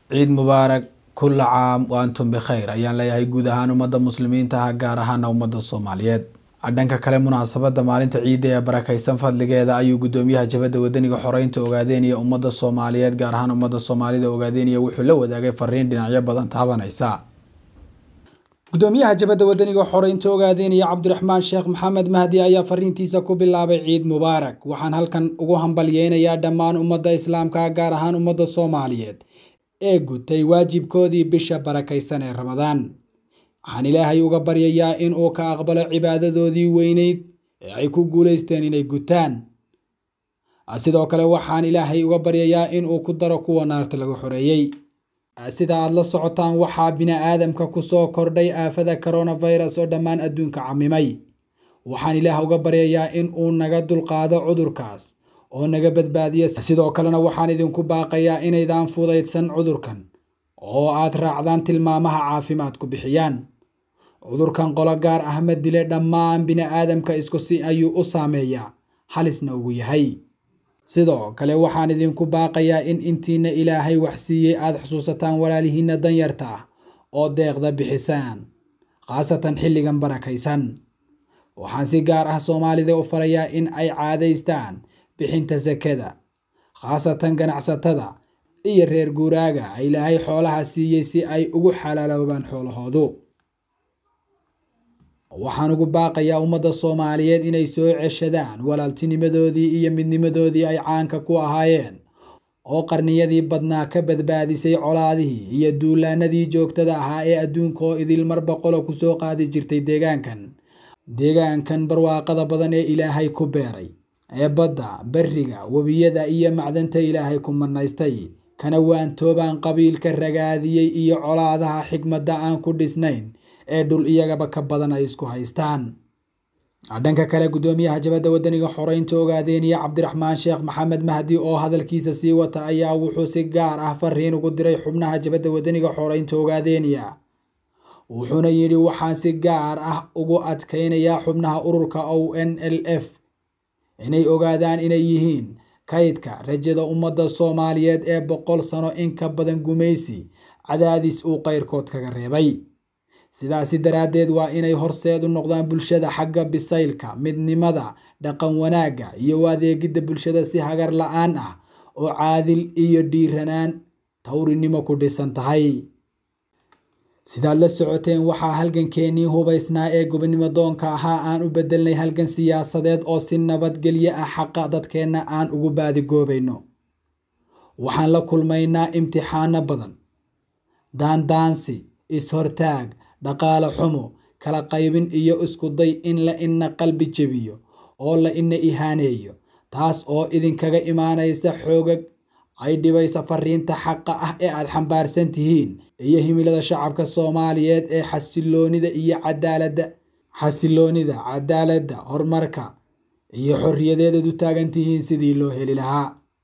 ciid mubaarak kulla caam wa antum bikhayr ayaan leeyahay guud ahaan ummadda muslimiinta ah gaar ahaana ummadda soomaaliyeed dhanka kale munaasabada maalinta ciidda ee barakeysan fadligeeda ayuu gudoomiyaha jabadda wadaniga xoreynta ogaadeynaya ummadda soomaaliyeed gaar ahaan ummadda soomaalida ogaadeynaya wuxuu la wadaagay fariin dhinacyo badan taabanaysa gudoomiyaha jabadda wadaniga xoreynta ogaadeynaya cabdiraxmaan sheekh maxamed mahdi ayaa fariintiisa ku bilaabay ciid mubaarak waxaan halkan ugu hambalyeynayaa dhammaan ummadda islaamka gaar ahaan ummadda soomaaliyeed ee gutay waajibkoodii bisha barakaysan ee ramadaan waxaan ilaahay uga baryayaa in uu ka aqbalo cibaadadoodii weyneyd ee ay ku guulaysteen inay gutaan sidoo kale waxaan ilaahay uga baryayaa in uu ku daro kuwa naarta laga xoreeyey sida aad la socotaan waxaa bini-aadamka kusoo kordhay aafada coronavirus oo dhammaan adduunka camimay waxaan ilaah uga baryayaa in uu naga dulqaado cudurkaas oo naga badbaadiya sidoo kalena waxaan idinku baaqayaa inaydaan fudaydsan cudurkan oo aad raacdaan tilmaamaha caafimaadku bixiyaan cudurkan qolo gaar ah ma dile dhammaan bini-aadamka isku si ayuu u saameeyaa halisna ugu yahay sidoo kale waxaan idinku baaqayaa in intiina ilaahay waxsiiyey aada xusuusataan walaalihiinna danyarta ah oo deeqda bixisaan khaasatan xilligan barakaysan waxaan si gaar ah soomaalida u farayaa in ay caadaystaan bixinta sakada khaasatan ganacsatada iyo reer guuraaga ilaahay xoolaha siiyey si ay ugu xalaaloobaan xoolahoodu waxaan ugu baaqayaa ummadda soomaaliyeed inay soo ceshadaan walaaltinimadoodii iyo midnimadoodii ay caanka ku ahaayeen oo qarniyadii badnaa ka badbaadisay colaadihii iyo duulaanadii joogtada ahaa ee adduunka oo idil mar boqolo kusoo qaadi jirtay deegaankan deegaankan barwaaqada badan ee ilaahay ku beeray ee badda beriga webiyada iyo macdanta ilaahay ku manaystay kana waantoobaan qabiilka ragaadiyey iyo colaadaha xigmadda aan ku dhisnayn ee dhul iyagaba ka badan ay isku haystaan dhanka kale gudoomiyaha jabadda wadaniga xoreynta ogaadeynaya cabdiraxmaan sheekh maxamed mahdi oo hadalkiisa sii wata ayaa wuxuu si gaar ah fariin ugu diray xubnaha jabadda wadaniga xoreynta ogaadeynaya wuxuuna yidhi waxaan si gaar ah ugu adkaynayaa xubnaha ururka o n l f inay ogaadaan inay yihiin kaydka rajada ummadda soomaaliyeed ee boqol sano in ka badan gumaysi cadaadis uu qayrkood kaga reebay sidaasi daraaddeed waa inay horseed u noqdaan bulshada xagga bisaylka midnimada dhaqan wanaagga iyo u adeegidda bulshada si hagar la-aan ah oo caadil iyo dhiiranaan tawrinimo ku dhisan tahay sidaad la socoteen waxaa halgankeenii hubaysnaa ee gobonimo doonka ahaa aan u bedelnay halgan siyaasadeed oo si nabadgelyo ah xaqa dadkeenna aan ugu baadigoobayno waxaan la kulmaynaa imtixaano badan daandaansi is-hortaag dhaqaale xumo kala qaybin iyo isku day in la ina qalbi jebiyo oo la ina ihaaneeyo taas oo idinkaga imaanaysa xoogag ay dhibaysa fariinta xaqa ah ee aada xambaarsan tihiin iyo himilada shacabka soomaaliyeed ee xasiloonida iyo cadaaladda xasiloonida cadaaladda horumarka iyo xorriyadeedaad u taagan tihiin sidii loo heli lahaa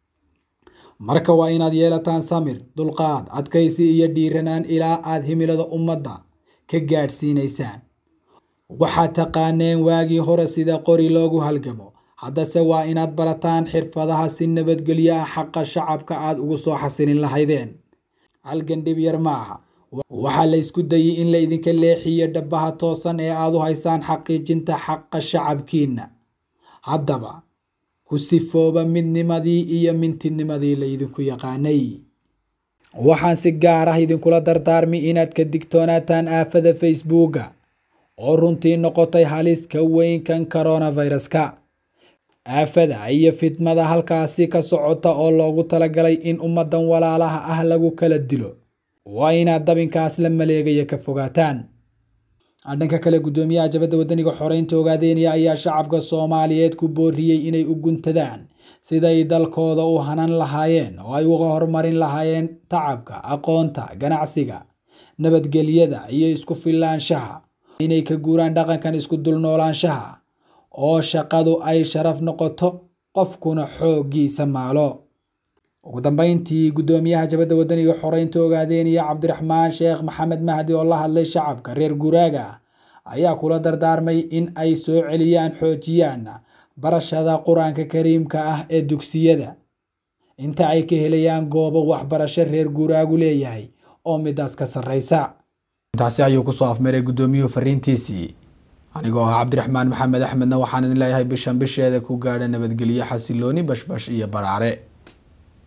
marka waa inaad yeelataan samir dulqaad adkaysi iyo dhiiranaan ilaa aad himilada ummadda ka gaadhsiinaysaan waxaad taqaaneen waagii hore sida qori loogu halgamo haddase waa inaad barataan xirfadaha si nabadgelyo ah xaqa shacabka aad ugu soo xasilin lahaydeen halgan dhib yar ma aha waxaa la ysku dayay in la idinka leexiyo dhabaha toosan ee aad u haysaan xaqiijinta xaqa shacabkiinna haddaba ku sifooba midnimadii iyo mintidnimadii laydinku yaqaanay waxaan si gaar ah idinkula dardaarmi inaad ka digtoonaataan aafada facebooka oo runtii noqotay haliska weynkan coronaviruska aafada iyo fidmada halkaasi ka socota oo loogu talagalay in ummadan walaalaha ah lagu kala dilo waa inaad dabinkaas la maleegaya ka fogaataan dhanka kale gudoomiyaha jabadda wadaniga xoreynta ogaadeynaya ayaa shacabka soomaaliyeed ku booriyey inay u guntadaan siday dalkooda u hanan lahaayeen oo ay uga horumarin lahaayeen tacabka aqoonta ganacsiga nabadgelyada iyo isku filaanshaha inay ka guuraan dhaqankan isku dulnoolaanshaha oo shaqadu ay sharaf noqoto qofkuna xooggiisa maalo ugu dambeyntii gudoomiyaha jabadda wadaniga xoreynta ogaadeynaya cabdiraxmaan sheekh maxamed mahdi oo la hadlay shacabka reer guraaga ayaa kula dardaarmay in ay soo celiyaan xoojiyaan barashada qur-aanka kariimka ah ee dugsiyada inta ay ka helayaan goobo waxbarasho reer guuraagu leeyahay oo midaas ka sarreysa intaasi ayuu kusoo afmaray guddoomiyuhu fariintiisii anigoo ah cabdiraxmaan maxamed axmedna waxaan idin leeyahay bishan bisheeda ku gaadha nabadgelyo xasilooni bashbash iyo baraare